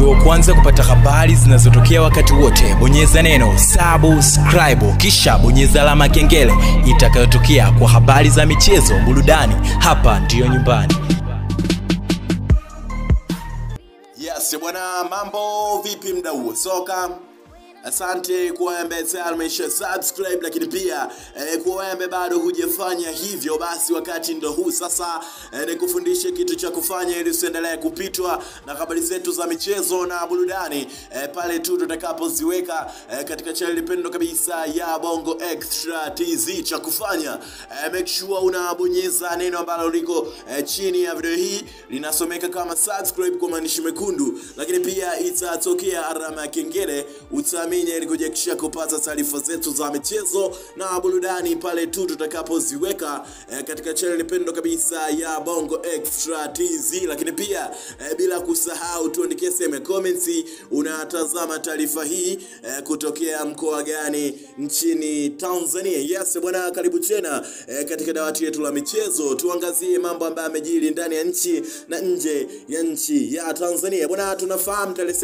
uwe wa kwanza kupata habari zinazotokea wakati wote bonyeza neno subscribe kisha bonyeza alama ya kengele itakayotokea kwa habari za michezo burudani hapa ndiyo nyumbani Yes, bwana mambo vipi mdau wa soka? Asante kwa wewe ambaye tayari umesha subscribe, lakini pia eh, kwa wewe ambaye bado hujafanya hivyo, basi wakati ndo huu sasa eh, nikufundishe kitu cha kufanya ili usiendelee kupitwa na habari zetu za michezo na burudani eh, pale tu tutakapoziweka eh, katika channel pendo kabisa ya Bongo Extra TZ. Cha kufanya eh, make sure unabonyeza neno ambalo liko eh, chini ya video hii linasomeka kama subscribe kwa maandishi mekundu, lakini pia itatokea alama ya kengele utaamini ili kujakisha kupata taarifa zetu za michezo na burudani pale tu tutakapoziweka eh, katika channel pendo kabisa ya Bongo Extra TZ, lakini pia eh, bila kusahau tuandikie sehemu ya comments unatazama taarifa hii eh, kutokea mkoa gani nchini Tanzania. Yes bwana, karibu tena eh, katika dawati yetu la michezo, tuangazie mambo ambayo yamejiri ndani ya nchi na nje ya nchi ya Tanzania. Bwana, tunafahamu tarehe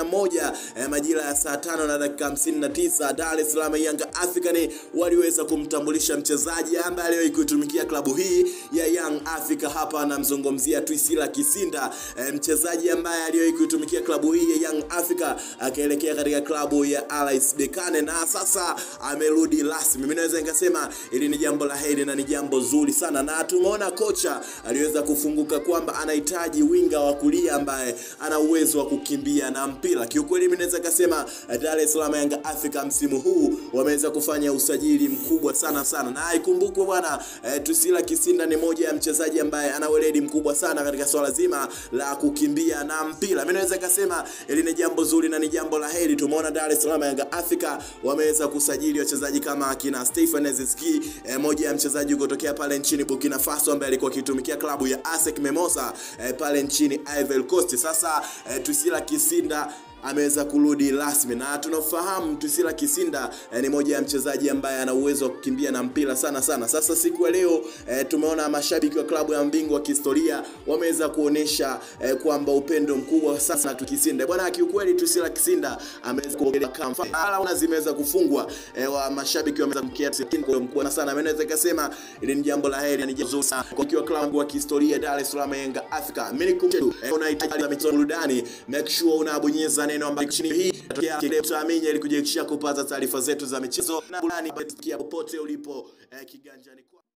31 eh, majira ya saa tano na dakika 59 Dar es Salaam Yanga African waliweza kumtambulisha mchezaji ambaye aliwahi kuitumikia klabu hii ya Young Africa. Hapa anamzungumzia Twisila Kisinda, eh, mchezaji ambaye aliwahi kuitumikia klabu hii ya Young Africa akaelekea katika klabu ya RS Berkane na sasa amerudi rasmi. Mimi naweza nikasema ili ni jambo la heri na ni jambo zuri sana, na tumeona kocha aliweza kufunguka kwamba anahitaji winga wa kulia ambaye ana uwezo wa kukimbia na mpira. Kiukweli mimi naweza kusema Dar es Salaam Yanga Africa msimu huu wameweza kufanya usajili mkubwa sana sana, na ikumbukwe bwana eh, Tusila Kisinda ni moja ya mchezaji ambaye ana weledi mkubwa sana katika swala zima la kukimbia na mpira. Mimi naweza kusema ili ni jambo zuri na ni jambo la heri. Tumeona Dar es Salaam Yanga Africa wameweza kusajili wachezaji kama akina Stefan Ezeski eh, moja ya mchezaji kutokea pale nchini Burkina Faso ambaye alikuwa akitumikia klabu ya ASEC Mimosa eh, pale nchini Ivory Coast. Sasa eh, Tusila Kisinda ameweza kurudi rasmi na tunafahamu Tusila Kisinda eh, ni moja ya mchezaji ambaye ana uwezo wa kukimbia na mpira sana sana. Sasa siku ya leo eh, tumeona mashabiki wa klabu ya mbingwa wa kihistoria wameweza kuonesha eh, kwamba upendo mkubwa sasa na Kisinda bwana. Kiukweli Tusila Kisinda ameweza kuongelea kama zimeweza kufungwa eh, wa mashabiki wameweza kumkia kwa mkubwa sana. Mimi naweza kusema ili ni jambo la heri, ni jambo zuri sana kwa kiwa klabu wa kihistoria Dar es Salaam Yanga Africa. Mimi nikumbushe eh, unahitaji michezo burudani, make sure unabonyeza neno ambayo chini hii utaamini ili kujiakishia kupata taarifa zetu za michezo na burudani popote ulipo eh, kiganjani kwa